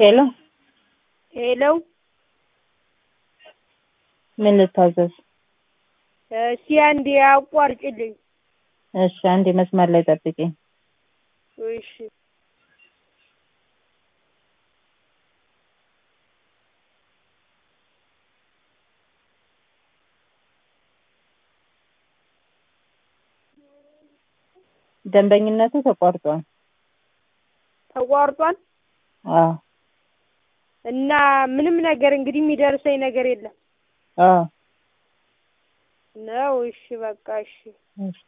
ሄሎ ሄሎ ምን ልታዘዝ? እስኪ አንዴ አቋርጭልኝ። እሺ አንዴ መስመር ላይ ጠብቂኝ። እሺ ደንበኝነቱ ተቋርጧል። ተቋርጧል አዎ እና ምንም ነገር እንግዲህ የሚደርሰኝ ነገር የለም አዎ ነው። እሺ በቃ እሺ እሺ